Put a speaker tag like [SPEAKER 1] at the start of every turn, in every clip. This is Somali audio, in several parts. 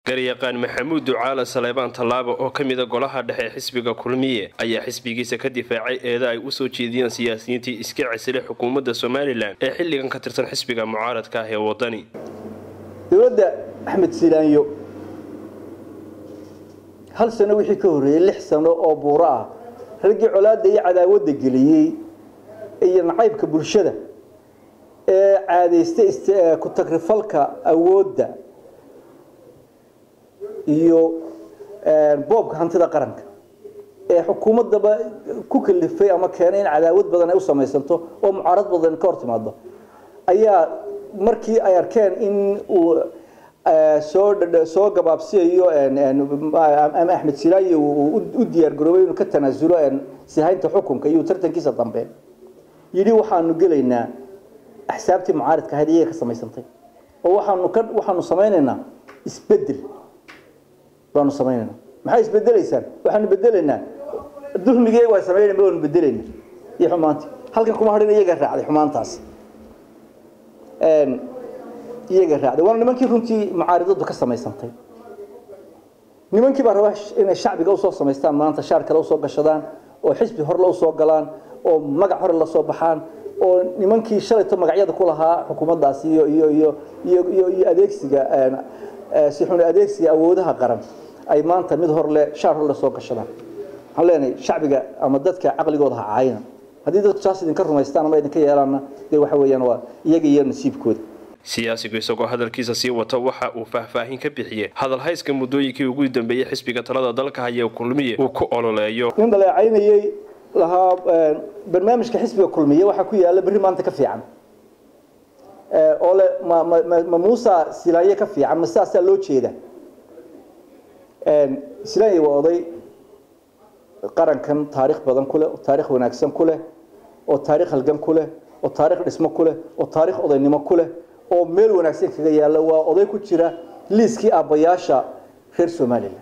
[SPEAKER 1] garyaqaan maxamuud ducaala saleebaan tallaabo oo ka mida golaha dhexe xisbiga kulmiye ayaa xisbigiisa ka difaacay eeda ay usoo jeediyeen siyaasiyiintii iska cesilay xukuumadda somalilan ee xilligan ka tirsan xisbiga mucaaradka ah ee wadani
[SPEAKER 2] dowladda axmed silaanyo hal sano wixii ka horreeyey lix sano oo buuro ah raggii colaadda iyo cadaawadda geliyey iyo nacaybka bulshada ee caadaystay ku tagrifalka awoodda iyo boobka hantida qaranka ee xukuumaddaba ku kalifay ama keenay in cadaawad badan ay u samaysanto oo mucaarad badan ka hor timaado ayaa markii ay arkeen in uu soo soo gabaabsiyayo ama axmed silaayo uu u diyaar garoobay inuu ka tanaasulo sihaynta xukunka iyo tartankiisa dambe yidhi waxaanu gelaynaa axsaabtii mucaaridka ahayd iyaga ka samaysantay oo waxaanu ka waxaanu samaynaynaa isbedel baanu samaynaynaa maxay isbedelaysaan waxaanu bedelaynaa dulmigii waa samaynayna ma waanu bedelaynaa iyo xumaantii halkan kuma hadhin iyaga raacday xumaantaas iyaga raacday waana nimankii runtii mucaaridadu ka samaysantay nimankii baa rabaa inay shacbiga usoo samaystaan maanta shaar kale usoo gashadaan oo xisbi horle usoo galaan oo magac hore lasoo baxaan oo nimankii shalayto magacyada ku lahaa xukuumaddaasi iyo iyo iyo iyo iyo iyo adeegsiga si xun adeegsiga awoodaha qaran ay maanta mid horle shaar horle soo gashadaan waxaan leenahay shacbiga ama dadka caqligooda ha caayina haddii dadku saas idinka rumaystaan ama idinka yeelaanna dee waxa weeyaan waa iyaga iyo nasiibkooda
[SPEAKER 1] siyaasigu isagoo hadalkiisa sii wata waxa uu faahfaahin ka bixiyey hadalhayska muddooyinkii ugu dambeeyey xisbiga talada dalka haya kulmiye uu ku ololeeyo
[SPEAKER 2] nin dhaleecaynayey lahaa barnaamijka xisbiga kulmiye waxaa ku yaala berri maanta ka fiican oo le ma ma ma muusa silaanye ka fiican ma sidaasaa loo jeeda silaanye waa oday qarankan taarikh badan ku leh oo taarikh wanaagsan ku leh oo taarikh halgan ku leh oo taarikh dhismo ku leh oo taarikh odaynimo ku leh oo meel wanaagsan kaga yaalla waa oday ku jira liiskii aabbayaasha reer somalilan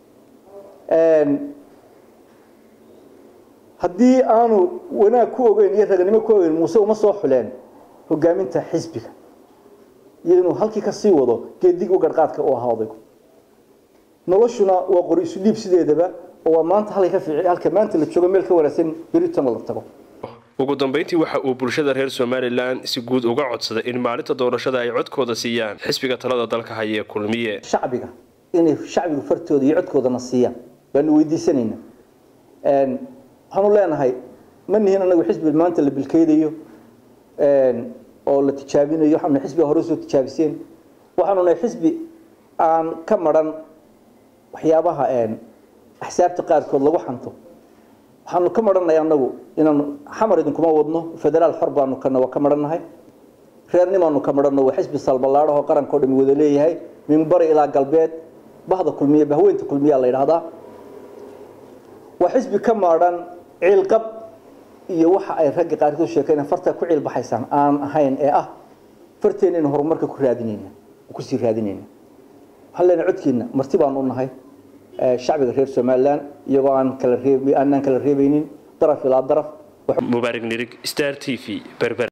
[SPEAKER 2] haddii aanu wanaag ku ogeyn iyo raganimo ku ogeyn muuse uma soo xuleen hogaaminta xisbiga iyo inuu halkii ka sii wado geedig u garqaadka u ahaa odaygu noloshuna waa qori isu dhiib sideedaba oo waa maanta halka ka fiici halka maanta la joogo meel ka wanaagsan beritan la tago
[SPEAKER 1] ugu dambeyntii waxa uu bulshada reer somalilan si guud uga codsaday in maalinta doorashada ay codkooda siiyaan xisbiga talada dalka haya ee kulmiye
[SPEAKER 2] shacbiga inay shacbiga fartooda iyo codkoodana siiyaan baanu weydiisanayna waxaanu leenahay ma nihin anagu xisbi maanta la bilkeydayo oo la tijaabinayo waxaanu xisbiga hore soo tijaabiseen waxaanu nahay xisbi aan ka maran waxyaabaha axsaabta qaarkood lagu xanto waxaanu ka marannahay anagu inaanu xamar idinkuma wadno federaal xor baanu kana waa ka marannahay reernimaanu ka maranno waa xisbi salballaadhahoo qarankao dhami wada leeyahay min bari ilaa galbeed bahda kulmiye bahweynta kulmiyaa la yidhahdaa waa xisbi ka maadhan ciilqab iyo waxa ay ragga qaarkood sheekeen farta ku ciil baxaysaan aan ahayn ee ah farteena inu horumarka ku raadinayna kusii raadinayna waxaan leenahay codkiina marti baanu u nahay shacbiga reer somalilan iyagoo aan kala reeb aanaan kala reebaynin daraf ilaa daraf
[SPEAKER 1] mubaarig nirig star t v berber